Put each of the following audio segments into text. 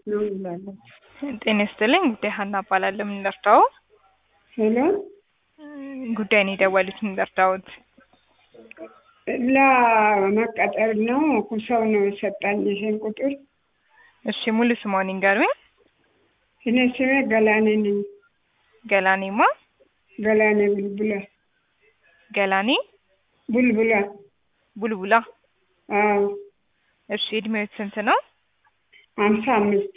ነው እንላለን። ጤና ይስጥልኝ። ጉዳይ ሀና እባላለሁ። ምን ልርዳው? ሄሎ ጉዳይ ነው የደወሉት። ምን ልርዳዎት? ለመቀጠር ነው ሰው ነው የሰጣኝ ይሄን ቁጥር። እሺ ሙሉ ስሟን ይንገሩኝ። እኔ ስሜ ገላኔ ነኝ። ገላኔማ ገላኔ ቡልቡላ ገላኔ ቡልቡላ። ቡልቡላ። አዎ እሺ እድሜዎት ስንት ነው? ሀምሳ አምስት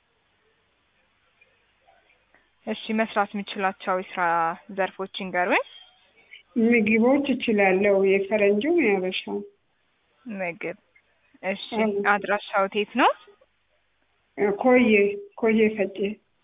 እሺ መስራት የምችላቸው የስራ ዘርፎች ይንገሩኝ። ምግቦች እችላለሁ፣ የፈረንጁም ያበሻው። ምግብ። እሺ አዎ። አድራሻው የት ነው? ኮዬ ኮዬ ፈጬ።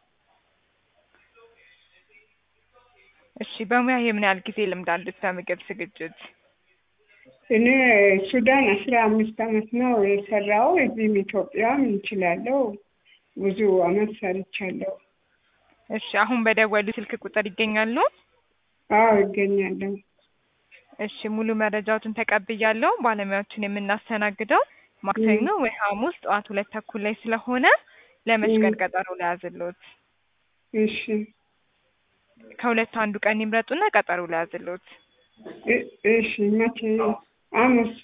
እሺ በሙያ የምን ያህል ጊዜ ልምድ አሉት በምግብ ዝግጅት? እኔ ሱዳን አስራ አምስት አመት ነው የሰራው። እዚህም ኢትዮጵያም እንችላለሁ። ብዙ አመት ሰርቻለሁ። እሺ አሁን በደወሉ ስልክ ቁጥር ይገኛሉ? አዎ ይገኛለሁ። እሺ ሙሉ መረጃዎትን ተቀብያለሁ። ባለሙያዎችን የምናስተናግደው ማክሰኞ ወይ ሐሙስ ጠዋት ሁለት ተኩል ላይ ስለሆነ ለመች ቀን ም። ቀጠሮ ለያዝሎት? እሺ ከሁለት አንዱ ቀን ይምረጡና ቀጠሮ ለያዝሎት። እ- እሺ መቼ? ሐሙስ።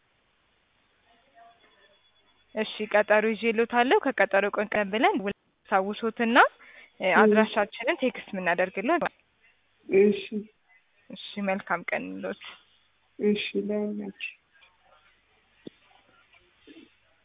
እሺ ቀጠሮ ይዤልዎታለሁ። ከቀጠሮ ቀን ቀን ብለን ሳውሶትና ም። አድራሻችንን ቴክስት የምናደርግሎት። እሺ እሺ መልካም ቀን ይሎት። እሺ ለሁላችሁ